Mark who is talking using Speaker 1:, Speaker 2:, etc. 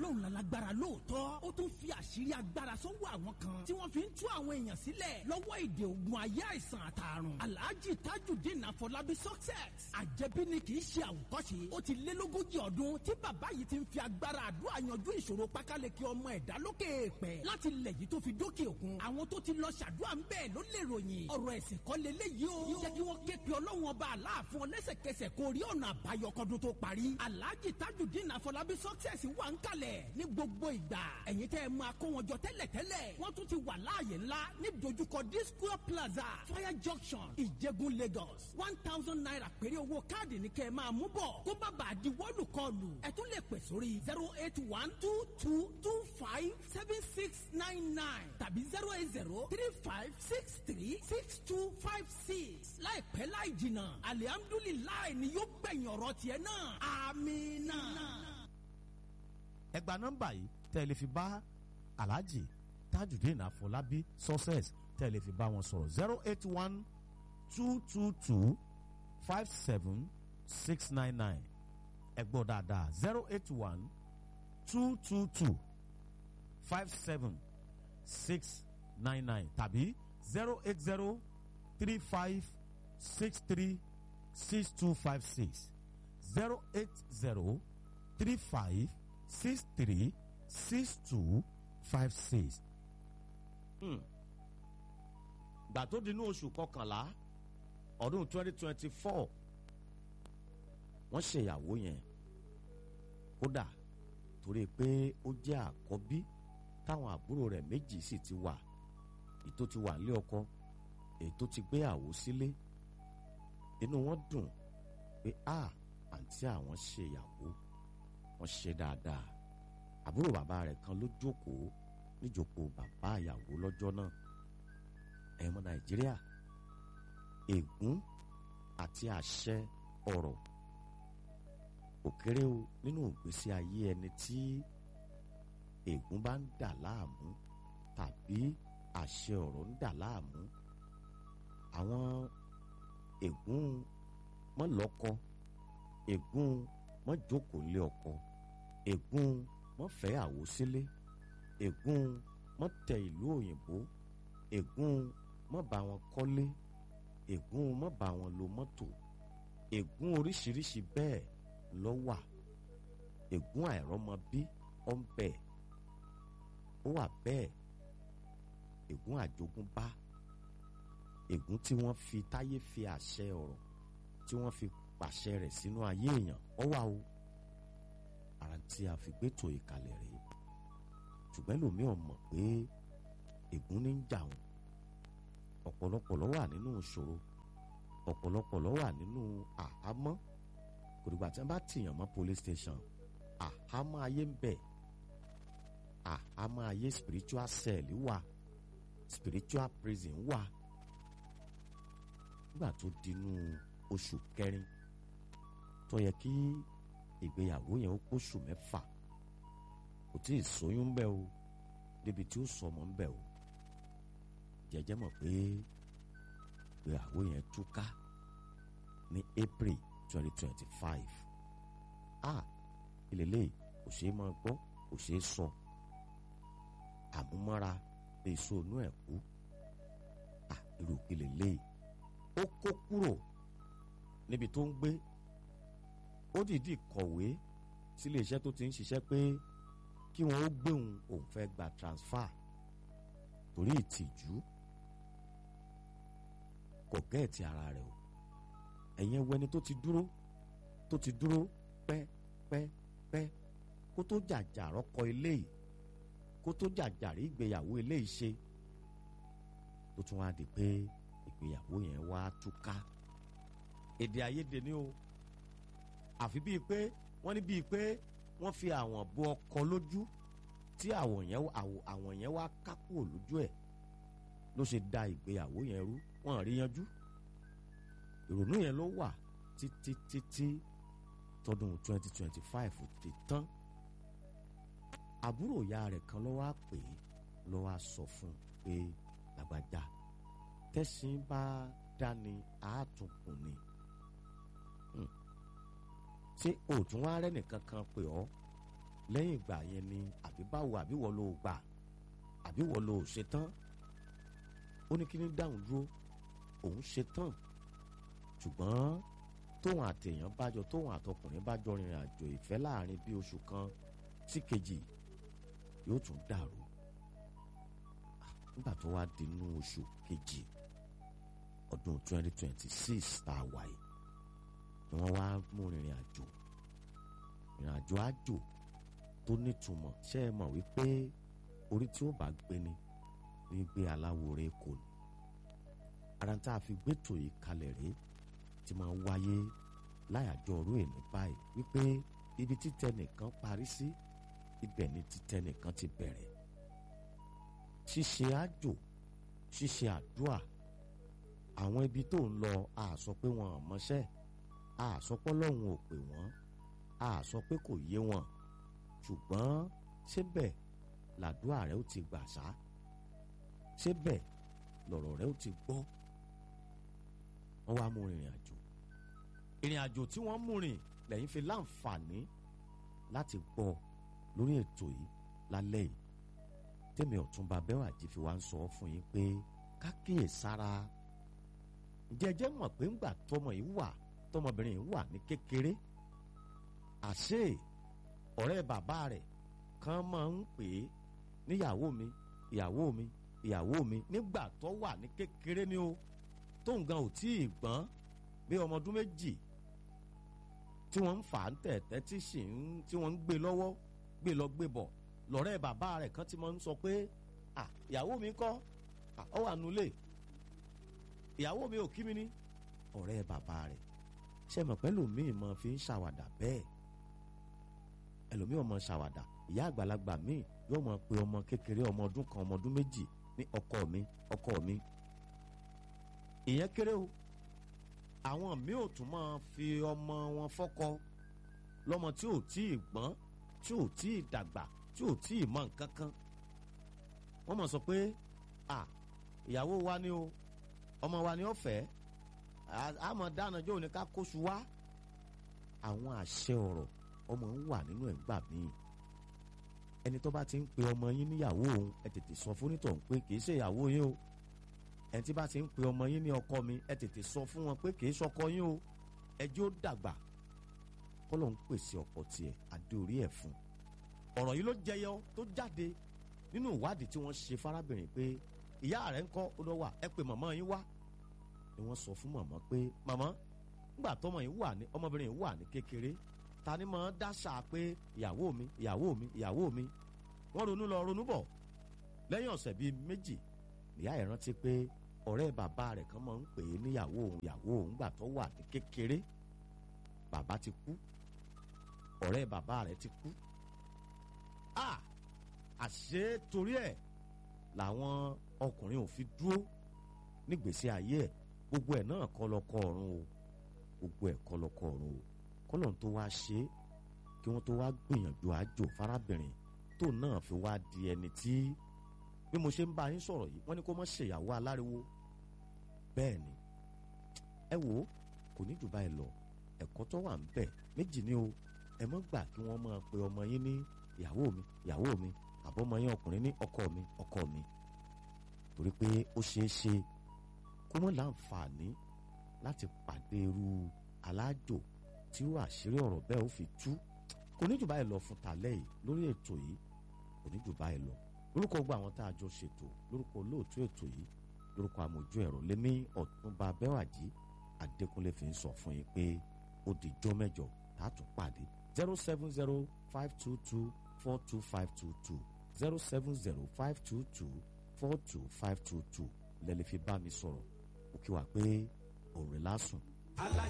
Speaker 1: ọlọ́run lálágbára lóòótọ́ ó tún fi àṣírí agbára sọ́wọ́ àwọn kan tí wọ́n fi ń tú àwọn èèyàn sílẹ̀ lọ́wọ́ ìdè ògùn ayé àìsàn àtàrùn alhaji tajudeen afọlábí success àjẹbí ni kì í ṣe àwòkọ́ṣe ó ti lé lógójì ọdún tí bàbá yìí ti ń fi agbára àdúrà yanjú ìṣòro pákáleke ọmọ ẹ̀dá lókè èèpẹ̀ láti lẹ̀ yìí tó fi dókè òkun àwọn tó ti lọ ṣàdúrà ń bẹ́ẹ̀ ló lè ròyìn ọ̀rọ̀ ẹ̀sìn kọ́ leléyìí o jẹ́ kí wọ́n ké pe ọlọ́run ọba aláàfin ọ lẹ́sẹ̀kẹsẹ̀ kó rí ọ̀nà àbáyọ kọ́dún tó parí alhaji tajudeen afọlábí success wà ń kalẹ̀ ní gbogbo ìgbà ẹ̀yin tẹ́ ẹ máa kó wọn jọ tẹ́lẹ̀tẹ́lẹ̀ wọ́n tún ti wà láàyè ńlá ní dojúkọ disco plaza fire junction ìjẹ̀gùn lagos one thousand naira péré owó káàdì ní kẹ́ ẹ máa mú bọ̀ kó má bàa di wọ́ọ̀lù kọlù ẹ tún lè pè sórí zero eight one two two two five seven six nine nine tàbí zero eight zero three five six three six two five six láìpẹ́ láì jìnnà alihamdulilayi ni yóò gbẹ̀yìn ọ̀rọ̀ tiẹ̀ náà amina.
Speaker 2: ẹ gba nọ́mbà yìí tẹ́ ẹ lè fi bá alhaji tajudeen afọlábí success tẹ́ ẹ lè fi bá wọn sọ̀rọ̀ zero eight one two two two five seven six nine nine ẹ gbọ́ dáadáa zero eight one two two two five seven six nine nine tàbí zero eight zero three five six three six two five six zero eight zero three five six three six two five six. gbà tó dinú oṣù kọkànlá ọdún twenty twenty four wọ́n ṣèyàwó yẹn kódà torí pé ó jẹ́ àkọ́bí táwọn àbúrò rẹ̀ méjì sì ti wà ètò ti wà nílé ọkọ ètò ti gbéyàwó sílé inú wọn dùn pé a àǹtí àwọn ṣèyàwó wọ́n ṣe dáadáa àbúrò bàbá rẹ̀ kan ló jókòó níjókòó bàbá ìyàwó lọ́jọ́ náà ẹ̀mọ nàìjíríà ègún àti àṣẹ ọ̀rọ̀ òkèrè o nínú ìgbésí ayé ẹni tí ègún bá ń dà láàmú tàbí àṣẹ ọ̀rọ̀ ń dà láàmú àwọn ègún mọ́lọ́kọ ègún mọ́jókòó lé ọkọ ègún mọ́fẹ́ àwòsílé ègún mọ́tẹ ìlú òyìnbó ègún mọ́ bá wọn kọ́lé ègún mọ́ bá wọn lo mọ́tò ègún oríṣiríṣi bẹ́ẹ̀ ló wà ègún àìrọ́mọbí ó ń bẹ ó wà bẹ́ẹ̀ ègún àjogúnbá ègún tí wọ́n fi táyé fi àṣẹ ọ̀rọ̀ tí wọ́n fi pàṣẹ rẹ̀ sínú ayé èèyàn ó wà o ara tí a fi gbẹ́tò ìkàlẹ̀ rèé ṣùgbọ́n lómi ò mọ̀ pé ègún ní ń jà wọn ọ̀pọ̀lọpọ̀ ló wà nínú ìṣòro ọ̀pọ̀lọpọ̀ ló wà nínú àhámọ́ kò dìgbà tí wọ́n bá tìyàn mọ́ police station àhámọ́ ayé ń bẹ àhámọ́ ayé spiritual cell wà spiritual prison wà nígbà tó dinú oṣù kẹrin tó yẹ kí ìgbéyàwó yẹn ó pósù mẹ́fà kò tí ì sóyún bẹ́ẹ̀ o débi tí ó sọmọ ń bẹ̀ o jẹjẹ mọ̀ pé ìgbéyàwó yẹn túká ní April twenty twenty five ah ìlélẹ̀ kò ṣeé máa gbọ́ kò ṣeé sọ àmúmọ́ra èso inú ẹ̀ kú ah irú ìlélẹ̀ ó kó kúrò níbi tó ń gbé ó dìídì kọ̀wé sílé iṣẹ́ tó ti ń ṣiṣẹ́ pé kí wọ́n ó gbéhùn òun fẹ́ gba transfer torí ìtìjú kò gẹ́ẹ̀tì ara rẹ̀ o ẹ̀yin ẹwọ ẹni tó ti dúró tó ti dúró pẹ́ pẹ́ pẹ́ kó tó jàjà rọ́kọ eléyìí kó tó jàjà rí ìgbéyàwó eléyìí ṣe tó tún wá di pé ìgbéyàwó yẹn wá túká èdè àìyedè ni o àfi bíi pé wọ́n ní bíi pé wọ́n fi àwọn bo ọkọ lójú tí àwọn yẹn àwọn yẹn wá kápò lójú ẹ̀ ló ṣe da ìgbéyàwó yẹn rú wọ́n rí yanjú ìrònú yẹn ló wà títí títí tọdún twenty twenty five ti tán àbúrò ìyá rẹ̀ kan ló wá pè é ló wá sọ fún un pé làgbàjá tẹ̀sìn bá dání àátúnkùn ni ṣé òtún wá rẹ́ nìkan kan pè ọ́ lẹ́yìn ìgbà yẹn ni àbí báwo àbí wọ́n ló gbà àbí wọ́n ló ṣe tán ó ní kí ní dáhùn dúró òun ṣe tán ṣùgbọ́n tóun àtẹ̀yàn bájọ tóun àtọkùnrin bájọ rìnrìn àjò ìfẹ́ láàrin bí oṣù kan sí kejì yóò tún dàrú nígbà tó wá di inú oṣù kejì ọdún 2026 tá a wà yìí ni wọ́n wá mú rìnrìn àjò rìnrìn àjò àjò tó nítumọ̀ ṣé ẹ mọ̀ wípé orí tí ó bá gbé ni ní gbé aláwòrán kò ní ara tá a fi gbẹ́tò yìí kalẹ̀ rèé ti máa wáyé láyàjọ ọ̀rọ̀ èní báyìí wípé ibi títẹ nìkan parí sí ibẹ̀ ni títẹ nìkan ti bẹ̀rẹ̀ ṣíṣe àjò ṣíṣe àdúà àwọn ibi tó ń lọ a sọ pé wọn ò mọṣẹ́ a sọ pé Ọlọ́run ò pè wọ́n a sọ pé kò yé wọn ṣùgbọ́n síbẹ̀ làdúà rẹ ó ti gbà sá síbẹ̀ lọ̀rọ̀ rẹ ó ti gbọ́ wọ́n wá mú ìrìn àjò ìrìn àjò tí wọ́n mú rìn lẹ́yìn fi láǹfààní láti gbọ́ lórí ètò yìí lálẹ́ yìí tèmi ọ̀túnba bẹ́wàjì fi wá ń sọ fún yín pé kákíyè sára jẹjẹ mọ̀ pé ńgbà tọmọ yìí wà tọmọbìnrin yìí wà ní kékeré àṣé ọ̀rẹ́ bàbá rẹ̀ kan máa ń pè é níyàwó mi ìyàwó mi ìyàwó mi nígbà tó wà ní kékeré ni o tóun gan ò tí ì gbọ́n bí ọmọ ọdún méjì tí wọ́n ń fà á ń tẹ̀tẹ́ tí sì ń tí wọ́n ń gbé lọ́wọ́ gbé lọ gbé bọ̀ lọ́rẹ́ bàbá rẹ̀ kan ti máa ń sọ pé à ìyàwó mi kọ́ à ọ wà nulẹ̀ ìyàwó mi ò kí mi ní ọ̀rẹ́ bàbá rẹ̀ ṣe mọ̀ pẹ́lú mi mọ̀ fi ń ṣàwàdà bẹ́ẹ̀ ẹlòmíì ọmọ ṣàwàdà ìyá àgbàlagbà míì yóò mọ̀ pé ọmọ kékeré ọmọ ọdún kan ọmọ ọdún méjì ní ọkọ mi ọkọ mi ìyẹn kéré o àwọn míì ò tún máa fi ọmọ wọn fọ́kọ lọ́mọ tí ò tí ì gbọ́n tí ò tí ì dàgbà tí ò tí ì mọ nǹkan kan wọ́n mọ̀ sọ pé à ìyàwó wa ni o ọmọ wa ni ó fẹ́ àmọ́ dáná jọ́ òní ká kóṣù wá àwọn àṣẹ ọ̀rọ̀ ọmọ ń wà nínú ẹ̀ gbà míì ẹni tó bá ti ń pe ọmọ yín níyàwó òun ẹ tètè sọ fún onítọ̀ pé kì í ṣe ìyàwó yín o ẹni tí bá ti ń pe ọmọ yín ní ọkọ mi ẹ tètè sọ fún wọn pé kì í ṣọkọ yín o ẹjọ́ dàgbà kọ́lọ̀ ń pèsè ọ̀pọ̀ tiẹ̀ adé orí ẹ̀ fún ọ̀rọ̀ yìí ló jẹyọ tó jáde nínú ìwádìí tí wọ́n ṣe fárábìnrin pé ìyá rẹ̀ ń kọ́ ó lọ wà ẹ pé màmá yín wá ni wọ́n sọ fún màmá pé màmá ńgbà tọmọ yìí wà ní ọmọbìnrin yìí wà ní kékeré ta ni máa dáṣà pé ìyàwó mi ìyàwó mi ìyàwó mi wọ́n ronú lọ ronú bọ̀ lẹ́yìn ọ̀sẹ̀ bíi méjì ìyá ẹ̀ rántí pé ọ̀rẹ́ bàbá rẹ̀ kan máa ń pè é níyàwó òun ìyàwó òun gbà tó wà ní kékeré bàbá ti kú ọ̀rẹ́ bàbá rẹ̀ ti kú a àṣé torí ẹ̀ làwọn ọkùnrin ò fi dúró nígbèsí ayé ẹ̀ gbogbo ẹ̀ náà kọ́ lọ́kọ́ ọ̀run o gbogbo ẹ̀ kọ́ lọ́kọ́ ọ̀run o kọ́lọ́n tó wá ṣe é kí wọ́n tó wá gbìyànjú àjò fárábìnrin tó náà fi wá di ẹni tí bí mo ṣe ń bá yín sọ̀rọ̀ yìí wọ́n ní kó má ṣèyàwó aláriwo bẹ́ẹ̀ ni ẹ wò ó kò ní jù báyìí lọ ẹ̀kọ́ tó wà ń bẹ̀ méjì ni o ẹ mọ́ gbà kí wọ́n máa pe ọmọ yín ní ìyàwó mi ìyàwó mi àbọ̀mọ yín ọkùnrin ní ọkọ mi ọkọ mi torí pé ó ṣeé ṣe kó mọ́ láǹfààní láti pàdé irú alájò tí ó àṣírí ọ̀rọ̀ bẹ́ẹ̀ ó fi tú kò ní jù báyìí lọ fún tàlẹ́ yìí lórí ètò yìí kò ní jù báyìí lọ lórúkọ gbogbo àwọn tá a jọ ṣètò lórúkọ olóòtú ètò yìí lórúkọ àmójú ẹ̀rọ lémi ọ̀túnba bẹ́wàjì adékúnlé fi ń sọ fún yín pé ó di jọ́ mẹ́jọ tá a tún pàdé zero seven zero five two two four two five two two zero seven zero five two two four two five two two lẹ́lẹ́ fi bá mi sọ̀rọ̀ ó kí wa pé òun rẹ̀ lásùn.
Speaker 1: alájà